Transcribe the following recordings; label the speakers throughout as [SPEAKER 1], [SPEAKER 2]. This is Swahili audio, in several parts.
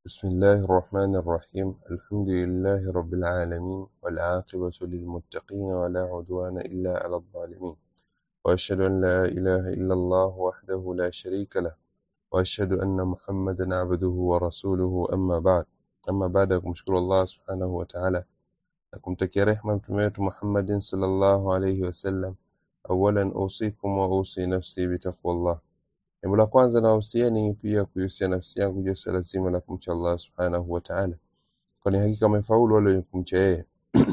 [SPEAKER 1] بسم الله الرحمن الرحيم الحمد لله رب العالمين والعاقبة للمتقين ولا عدوان إلا على الظالمين وأشهد أن لا إله إلا الله وحده لا شريك له وأشهد أن محمدا عبده ورسوله أما بعد أما بعد kumshukuru Allah subhanahu wa ta'ala na kumtakia rehma mtume wetu Muhammadin sallallahu alayhi wasallam awalan usikum wa usi nafsi bitaqwallah Jambo la kwanza nawahusieni pia kuihusia nafsi yangu juu ya swala zima la kumcha Allah subhanahu wa ta'ala, kwani hakika wamefaulu wale wenye kumcha yeye.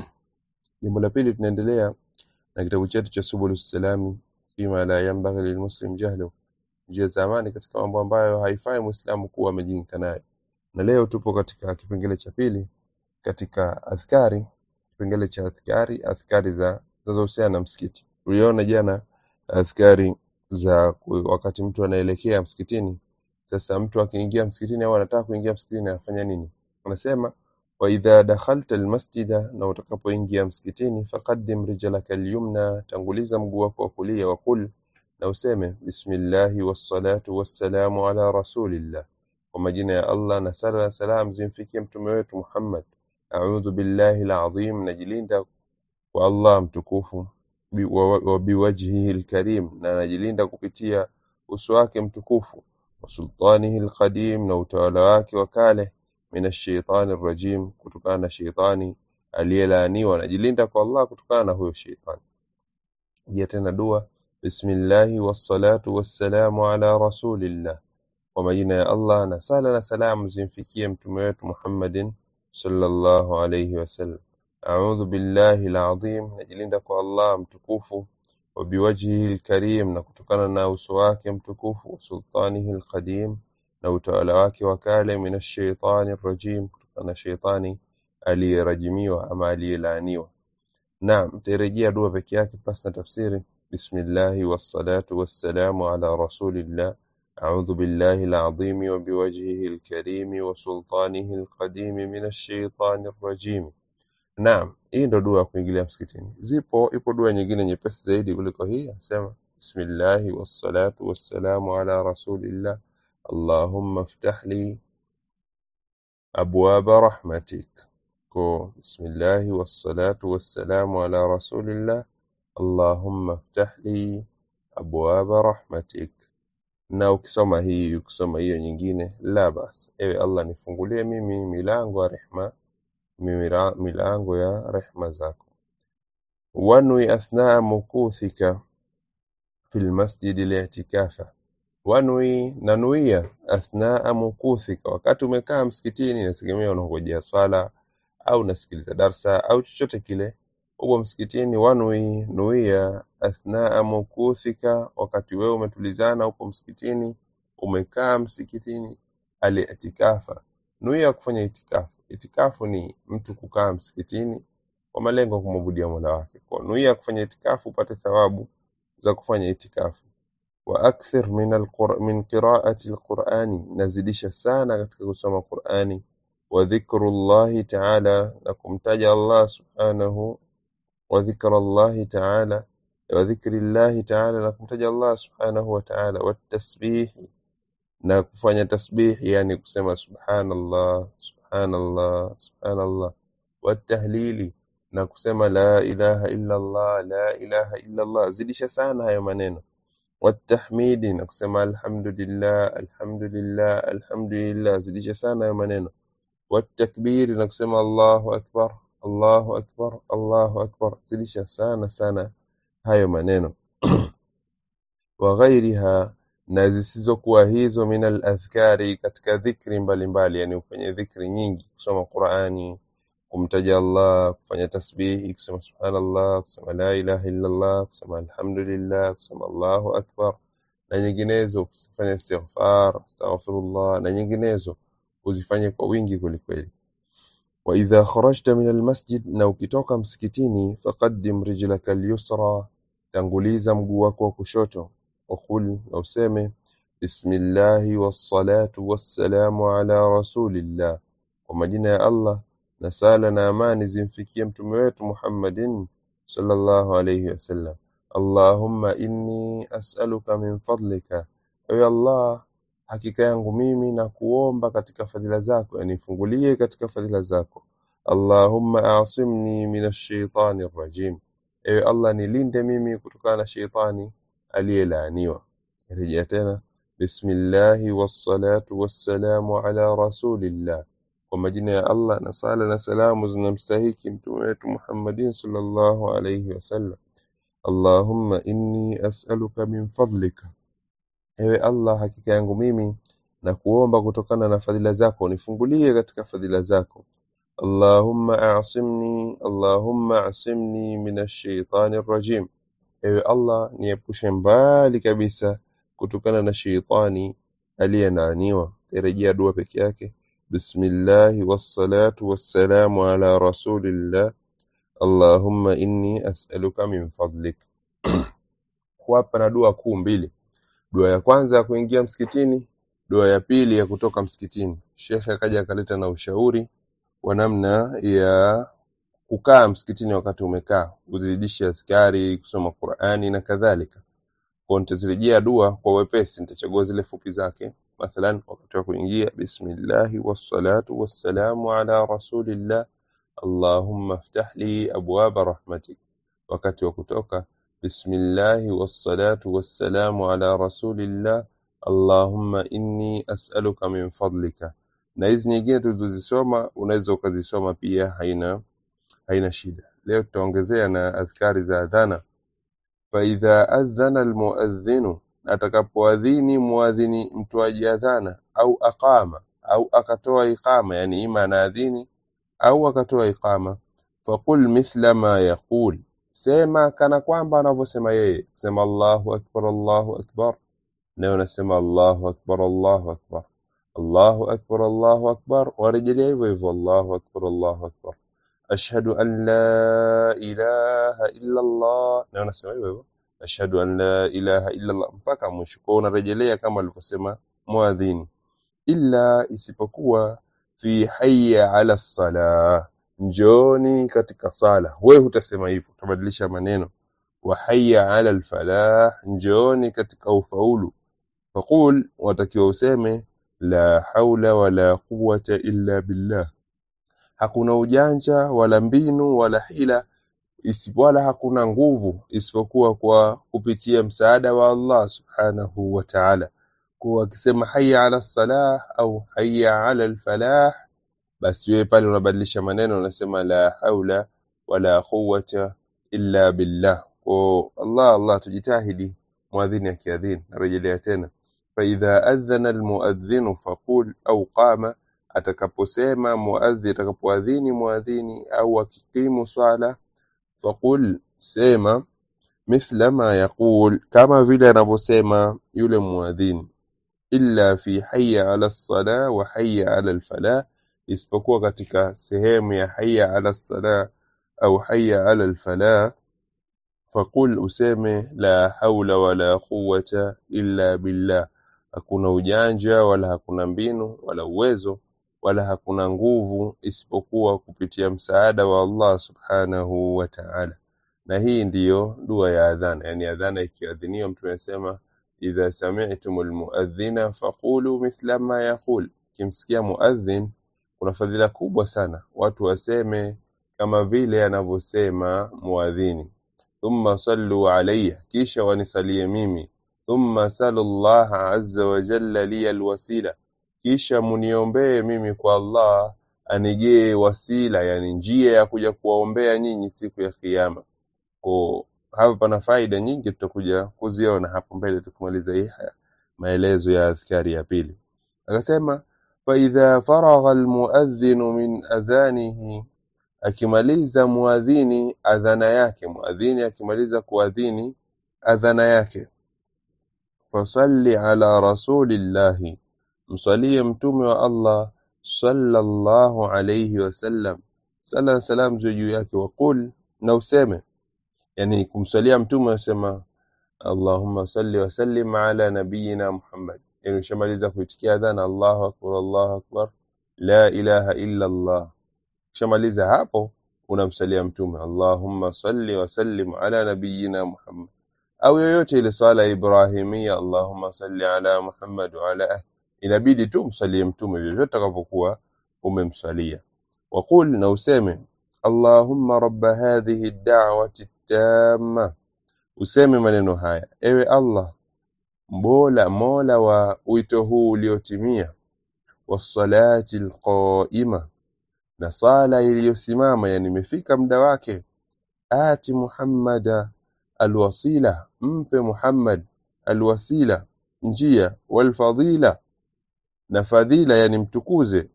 [SPEAKER 1] Jambo la pili, tunaendelea na kitabu chetu cha Subulus Salami fima la yanbaghi lilmuslim jahlu, njia za amani katika mambo ambayo haifai muislamu kuwa amejinka nayo. Na leo tupo katika kipengele cha pili katika adhkari, kipengele cha adhkari, adhkari za zinazohusiana na msikiti. Tuliona jana adhkari za ku- wakati mtu anaelekea msikitini. Sasa mtu akiingia msikitini au anataka kuingia msikitini anafanya nini? Anasema wa idha dakhalta almasjida, na utakapoingia msikitini, faqaddim rijlaka alyumna, tanguliza mguu wako wa kulia, wa qul, na useme bismillahi wassalatu wassalamu ala rasulillah, kwa majina ya Allah na sala na salam zimfikie mtume wetu Muhammad. A'udhu billahi alazim, najilinda kwa Allah mtukufu bi- wa wa biwajhihi alkarim, na anajilinda kupitia uso wake mtukufu wa sultanihi alqadim, na utawala wake wa kale, min ashaitani rajim, kutokana na sheitani aliyelaaniwa. Anajilinda kwa Allah kutokana na huyo sheitani. Jia tena dua, bismillahi wassalatu wassalamu ala rasulillah, kwa majina ya Allah na sala na salamu zimfikie mtume wetu Muhammadin sallallahu alayhi wasallam. A'udhu billahi alazim, najilinda kwa Allah mtukufu wa biwajhihi alkarim, na kutokana na uso wake mtukufu wa sultanihi alqadim, na utawala wake wa kale, min ashaitani rajim, kutokana na sheitani aliyerajimiwa ama aliyelaaniwa. Naam, tarejea dua peke yake pasi na tafsiri. Bismillahi wassalatu wassalamu ala rasulillah أعوذ بالله العظيم وبوجهه الكريم وسلطانه القديم من الشيطان الرجيم Naam, hii ndo dua ya kuingilia msikitini. Zipo, ipo dua nyingine nyepesi zaidi kuliko hii, anasema bismillahi wassalatu wassalamu ala rasulillah allahumma ftah li abwaba rahmatik. Ko bismillahi wassalatu wassalamu ala rasulillah allahumma ftah li abwaba rahmatik. Na ukisoma hii ukisoma hiyo nyingine, la bas, ewe Allah nifungulie mimi milango ya rehma, mimira- milango ya rehma zako. wanwi athnaa mukuthika fi lmasjidi li'tikafa, wanwi nanuia athnaa mukuthika, wakati umekaa msikitini, inategemea unangojea swala au unasikiliza darsa au chochote kile, upo msikitini. Wanwi nuia athnaa mukuthika, wakati wewe umetulizana, upo msikitini, umekaa msikitini, alitikafa, nuia kufanya itikafu. Itikafu ni mtu kukaa msikitini kwa malengo ya kumwabudia Mola wake. Kwa nuia kufanya itikafu upate thawabu za kufanya itikafu. Wa akthir min alqur min qiraati alqurani, nazidisha sana katika kusoma Qurani. Wa dhikrullahi taala, na kumtaja Allah subhanahu wa dhikra Allahi taala wa dhikri llahi taala, na kumtaja Allah subhanahu wa taala. Watasbihi, na kufanya tasbih, yani kusema subhanallah subhanallah subhanallah. Watahlili, na kusema la ilaha illa Allah la ilaha illa Allah, zidisha sana hayo maneno. Watahmidi, na kusema alhamdulillah alhamdulillah alhamdulillah, zidisha sana hayo maneno. Watakbiri, na kusema Allahu akbar Allahu akbar Allahu akbar, zidisha sana sana hayo maneno wa ghairiha na zisizokuwa hizo min aladhkari katika dhikri mbalimbali yani ufanye dhikri nyingi kusoma qurani kumtaja allah kufanya tasbihi kusema subhanallah kusema la ilaha illallah kusema alhamdulillah kusema allahu akbar na nyinginezo kufanya istighfar astaghfirullah na nyinginezo uzifanye kwa wingi kwelikweli waidha kharajta min almasjid na ukitoka msikitini faqaddim rijlaka alyusra tanguliza mguu wako wa kushoto وقل na useme bismillahi wassalatu wassalamu ala rasulillah, kwa majina ya Allah na sala na amani zimfikie mtume wetu Muhammadin sallallahu alayhi wasallam. Allahumma inni as'aluka min fadlika, ewe Allah hakika yangu mimi na kuomba katika fadhila zako yani fungulie katika fadhila zako Allahumma asimni minash shaitani rajim ewe Allah nilinde mimi kutokana na sheitani aliyelaaniwa rejea tena bismillahi wassalatu wassalamu ala rasulillah kwa majina ya Allah na sala na salamu zinamstahiki mtume wetu Muhammadin sallallahu alayhi wasallam Allahumma inni as'aluka min fadlika ewe Allah hakika yangu mimi na kuomba kutokana na fadhila zako nifungulie katika fadhila zako Allahumma a'simni Allahumma a'simni minash shaitani rajim ewe Allah niepushe mbali kabisa kutokana na sheitani aliyenaaniwa rejea dua peke yake bismillahi wassalatu wassalamu ala rasulillah Allahumma inni as'aluka min fadlik hapa na dua kuu mbili dua ya kwanza ya kuingia msikitini dua ya pili ya kutoka msikitini shekhe akaja akaleta na ushauri wa namna ya kukaa msikitini wakati umekaa uzidishe askari kusoma Qur'ani na kadhalika kwa nitazirejea dua kwa wepesi nitachagua zile fupi zake mathalan wakati wa kuingia bismillahi wassalatu wassalamu ala rasulillah allahumma iftah li abwaba rahmatik wakati wa kutoka bismillahi wassalatu wassalamu ala rasulillah allahumma inni as'aluka min fadlika na hizi nyingine tulizozisoma unaweza ukazisoma pia haina haina shida leo tutaongezea na adhkari za adhana faidha adhana almuadhinu atakapoadhini muadhini mtoaji adhana au aqama au akatoa iqama yani ima anaadhini au akatoa iqama faqul mithla ma yaqul sema kana kwamba anavyosema yeye sema Allahu akbar Allahu akbar nayo unasema Allahu akbar Allahu akbar Allahu akbar Allahu akbar warejelea hivyo hivyo Allahu akbar Allahu akbar ashhadu an la ilaha illa Allah na unasema hivyo hivyo ashhadu an la ilaha illa Allah mpaka mwisho kwa unarejelea kama alivyosema muadhini illa isipokuwa fi hayya ala salah njoni katika sala wewe hutasema hivyo utabadilisha maneno wa hayya ala alfalah njoni katika ufaulu faqul watakiwa useme la haula wala quwwata illa billah hakuna ujanja wala mbinu wala hila isipo wala hakuna nguvu isipokuwa kwa kupitia msaada wa Allah subhanahu wa ta'ala kwa akisema hayya ala salah au hayya ala alfalah basi wewe pale unabadilisha maneno unasema la haula wala quwwata illa billah kwa Allah Allah tujitahidi muadhini akiadhini narejelea tena faidha adhana almuadhinu faqul au qama atakaposema muadhi atakapoadhini muadhini au akikimu swala faqul sema mithla ma yaqul kama vile anavyosema yule muadhini illa fi hayya ala sala wa hayya ala alfalah isipokuwa katika sehemu ya hayya ala sala au hayya ala alfalah faqul useme la haula wala quwwata illa billah hakuna ujanja wala hakuna mbinu wala uwezo wala hakuna nguvu isipokuwa kupitia msaada wa Allah subhanahu wa ta'ala na hii ndiyo dua ya adhana yani adhana ikiadhiniwa mtume anasema idha sami'tumul muadhdhina faqulu mithla ma yaqul kimsikia muadhin kuna fadhila kubwa sana watu waseme kama vile anavyosema muadhini thumma sallu alayya kisha wanisalie mimi thumma salu Allah azza wa jalla li alwasila kisha muniombee mimi kwa Allah anigee wasila yani njia ya kuja kuwaombea nyinyi siku ya kiyama kwa hapa pana faida nyingi tutakuja kuziona hapo mbele tukimaliza hii haya maelezo ya adhkari ya pili akasema faidha faragha almuadhdhinu min adhanihi akimaliza muadhini adhana yake muadhini akimaliza kuadhini adhana yake fasalli ala rasulillahi msalie mtume wa Allah sallallahu alayhi wasallam sala na salam ziwe juu yake waqul na useme yani kumsalia mtume unasema Allahumma salli wa sallim ala nabiyyina Muhammad yani ushamaliza kuitikia adhana Allahu akbar Allahu akbar la ilaha illa Allah ukishamaliza hapo unamsalia mtume Allahumma salli wa sallim ala nabiyyina Muhammad au yoyote ile swala ibrahimia Allahumma salli ala Muhammad wa ala inabidi tu msalie mtume vyovyote utakavyokuwa umemswalia waqul na useme allahumma rabba hadhihi da'wati tamma useme maneno haya ewe allah mola mola wa wito huu uliotimia wassalati alqaima na sala iliyosimama yani imefika muda wake ati muhammada alwasila mpe muhammad alwasila njia walfadila na fadhila yani mtukuze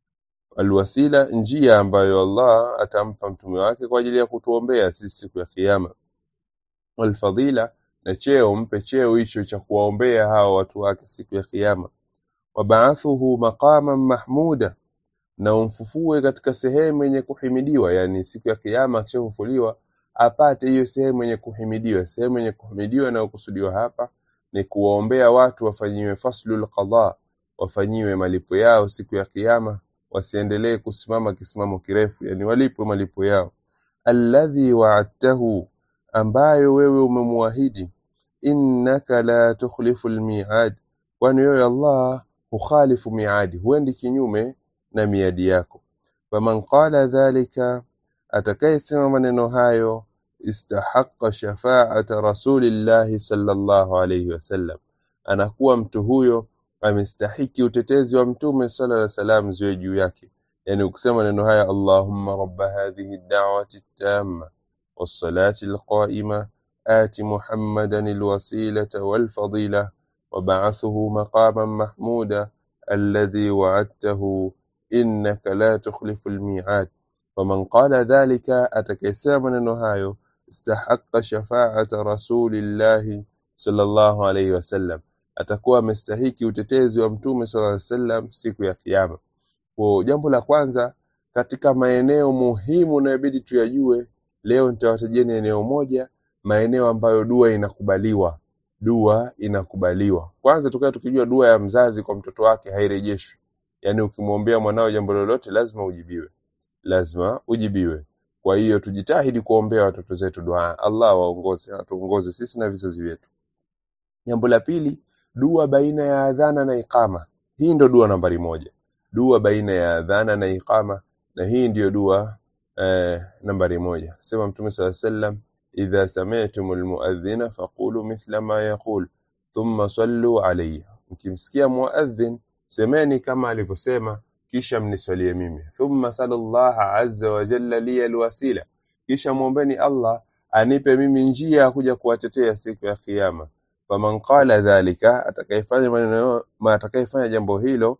[SPEAKER 1] alwasila njia ambayo Allah atampa mtume wake kwa ajili ya kutuombea sisi siku ya kiyama walfadila na cheo mpe cheo hicho cha kuwaombea hawa watu wake siku ya kiyama wabaathuhu maqaman mahmuda na umfufue katika sehemu yenye kuhimidiwa yani siku ya kiyama akishafufuliwa apate hiyo sehemu yenye kuhimidiwa sehemu yenye kuhimidiwa inayokusudiwa hapa ni kuwaombea watu wafanyiwe faslul qadha wafanyiwe malipo yao siku ya kiyama wasiendelee kusimama kisimamo kirefu yani walipwe malipo yao alladhi wa'adtahu ambayo wewe umemwahidi innaka la tukhlifu almi'ad kwani wewe Allah hukhalifu miadi huendi kinyume na miadi yako faman qala dhalika atakayesema maneno hayo istahaqqa shafa'ata rasulillahi sallallahu alayhi wasallam anakuwa mtu huyo amestahiki utetezi wa mtume sallallahu alayhi wasallam ziwe juu yake yani ukisema maneno haya allahumma rabba hadhihi ad-da'wati at-tamma was-salati al-qa'ima آت محمدا الوسيلة والفضيلة وبعثه مقاما محمودا الذي وعدته إنك لا تخلف الميعاد ومن قال ذلك أتكيسا من نهايو استحق شفاعة رسول الله صلى الله عليه وسلم atakuwa amestahiki utetezi wa mtume sala llaw sallam siku ya kiyama kwa jambo la kwanza katika maeneo muhimu inayobidi tuyajue leo nitawatajeni eneo moja maeneo ambayo dua inakubaliwa dua inakubaliwa kwanza tukawa tukijua dua ya mzazi kwa mtoto wake hairejeshwi yaani ukimwombea mwanao jambo lolote lazima ujibiwe lazima ujibiwe kwa hiyo tujitahidi kuombea watoto zetu dua Allah waongoze atuongoze sisi na vizazi vyetu jambo la pili dua baina ya adhana na iqama hii ndo dua nambari moja dua baina ya adhana na iqama na hii ndiyo dua eh, nambari moja sema mtume saa sallam idha sami'tum almuadhdhina faqulu mithla ma yaqul thumma sallu alayhi mkimsikia muadhdhin semeni kama alivyosema kisha mniswalie mimi thumma sallallahu azza wa jalla li alwasila kisha muombeni Allah anipe mimi njia ya kuja kuwatetea siku ya kiyama faman qala dhalika atakayefanya maneno ma atakayefanya jambo hilo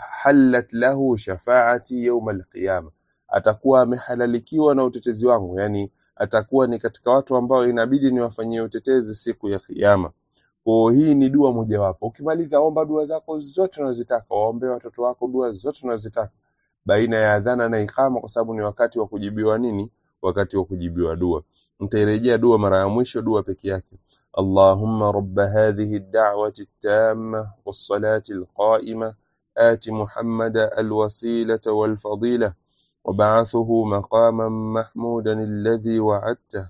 [SPEAKER 1] halat lahu shafaati yawm alqiyama atakuwa amehalalikiwa na utetezi wangu yani atakuwa ni katika watu ambao inabidi niwafanyie utetezi siku ya kiyama kwa hii ni dua mojawapo ukimaliza omba dua zako zote unazotaka waombe watoto wako dua zote unazotaka baina ya adhana na ikama kwa sababu ni wakati wa kujibiwa nini wakati wa kujibiwa dua nitairejea dua mara ya mwisho dua peke yake اللهم رب هذه الدعوة التامة والصلاة القائمة آت محمد الوسيلة والفضيلة وبعثه مقاما محمودا الذي وعدته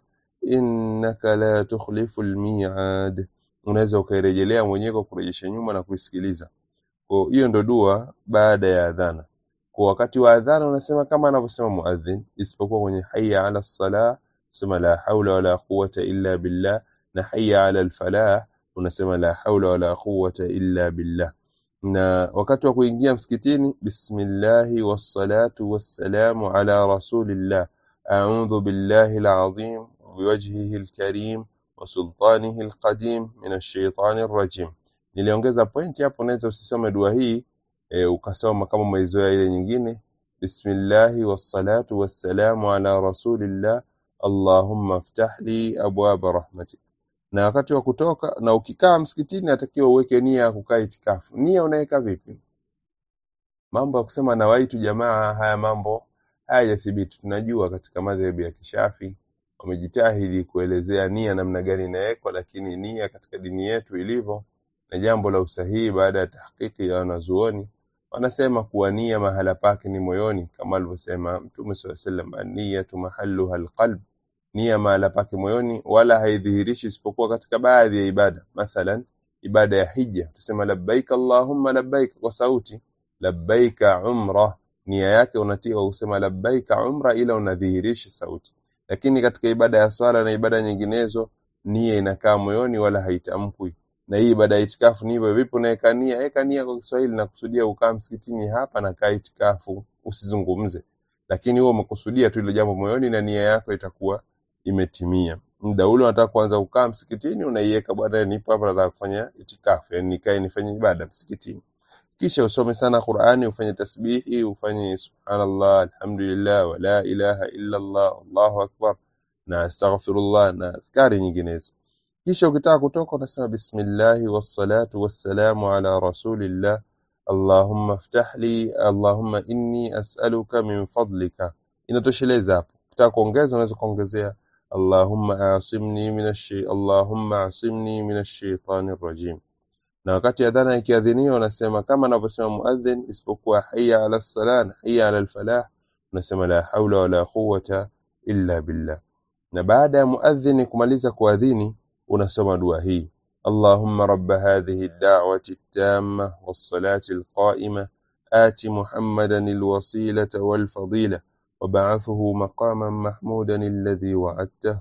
[SPEAKER 1] إنك لا تخلف الميعاد unaweza ukairejelea mwenyewe kwa kurejesha nyuma na kuisikiliza kwa hiyo ndo dua baada ya adhana kwa wakati wa adhana unasema kama anavyosema muadhin isipokuwa kwenye hayya ala salah sema la haula wala quwwata illa billah na hayya ala alfalah unasema la haula wala quwwata illa billah na wakati wa kuingia msikitini bismillahi wassalatu wassalamu ala rasulillah a'udhu billahi alazim biwajhihi alkarim wa sultanihi alqadim min ash-shaytani rajim niliongeza pointi hapo unaweza usisome dua hii e, ukasoma kama umeizoea ile nyingine bismillahi wassalatu wassalamu ala rasulillah allahumma iftah li abwaba rahmatik na wakati wa kutoka na ukikaa msikitini natakiwa uweke nia ya kukaa itikafu nia unaweka vipi mambo ya kusema nawaitu jamaa haya mambo hayajathibiti tunajua katika madhehebu ya kishafi wamejitahidi kuelezea nia namna gani inawekwa lakini nia katika dini yetu ilivyo na jambo la usahihi baada ya tahqiqi ya wanazuoni wanasema kuwa nia mahala pake ni moyoni kama alivyosema mtume saa sallam anniyatu mahalluha alqalb nia mahala pake moyoni wala haidhihirishi isipokuwa katika baadhi ya ibada mathalan ibada ya hija tusema labbaik allahumma labbaik kwa sauti labbaika umra nia yake unatia kwa kusema labbaika umra ila unadhihirisha sauti lakini katika ibada ya swala na ibada nyinginezo nia inakaa moyoni wala haitamkwi na hii ibada ya itikafu ni hivyo vipo naweka nia weka nia kwa Kiswahili na kusudia ukaa msikitini hapa na kaa itikafu usizungumze lakini wewe umekusudia tu ile jambo moyoni na nia yako itakuwa imetimia muda ule unataka kuanza kukaa msikitini unaiweka bwana nipo hapa nataka kufanya itikafu yani nikae nifanye ibada msikitini kisha usome sana Qur'ani ufanye tasbihi ufanye subhanallah alhamdulillah wa la ilaha illa Allah Allahu akbar na astaghfirullah na adhkari nyinginezo kisha ukitaka kutoka unasema bismillahi wassalatu wassalamu ala rasulillah allahumma ftah li allahumma inni as'aluka min fadlika inatosheleza hapo ukitaka kuongeza unaweza kuongezea allahumma asimni minash allahumma asimni minash shaitani rajim na wakati adhana ikiadhiniwa unasema kama anavyosema muadhin isipokuwa hayya ala salah na hayya ala alfalah unasema la haula wala quwwata illa billah na baada ya muadhin kumaliza kuadhini unasoma dua hii اللهم رب هذه الدعوة التامة والصلاة القائمة آت محمدا الوسيلة والفضيلة وبعثه مقاما محمودا الذي وعدته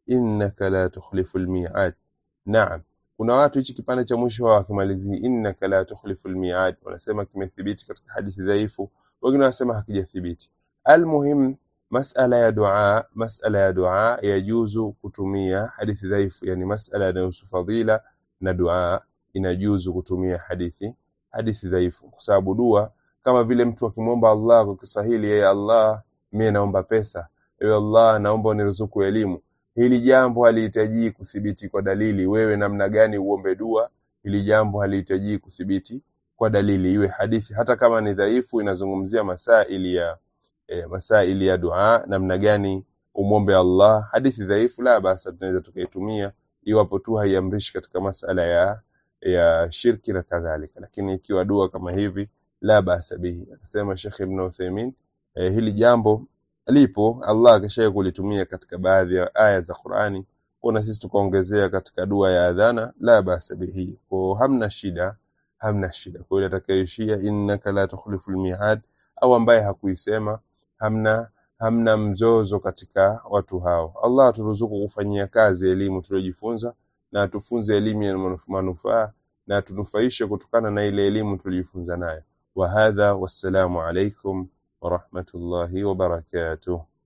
[SPEAKER 1] إنك لا تخلف الميعاد نعم kuna watu hichi kipande cha mwisho wakimalizia innaka la tukhlifu almi'ad wanasema kimethibiti katika hadithi dhaifu wengine wanasema hakijathibiti almuhim masala ya dua masala ya dua yajuzu kutumia hadithi dhaifu yani masala yanayohusu fadhila na dua inajuzu kutumia hadithi hadithi dhaifu kwa sababu dua kama vile mtu akimwomba Allah kwa Kiswahili yeye Allah mimi naomba pesa ewe Allah naomba uniruzuku elimu hili jambo halihitaji kuthibiti kwa dalili wewe namna gani uombe dua hili jambo halihitaji kuthibiti kwa dalili iwe hadithi hata kama ni dhaifu inazungumzia masaili ya e, masaili ya dua namna gani umwombe Allah hadithi dhaifu la basi tunaweza tukaitumia iwapo tu haiamrishi katika masala ya ya shirki na kadhalika lakini ikiwa dua kama hivi la basa bihi akasema Sheikh Ibn Uthaymeen e, hili jambo lipo Allah akishaye kulitumia katika baadhi ya aya za Qur'ani kuna sisi tukaongezea katika dua ya adhana la basa bihi kwa hamna shida hamna shida kwa yule atakayeishia innaka la tukhlifu almi'ad au ambaye hakuisema hamna hamna mzozo katika watu hao Allah aturuzuku kufanyia kazi elimu tuliyojifunza na atufunze elimu ya manufaa na atunufaishe kutokana na ile elimu tuliyojifunza nayo wa hadha wassalamu alaikum ورحمة الله وبركاته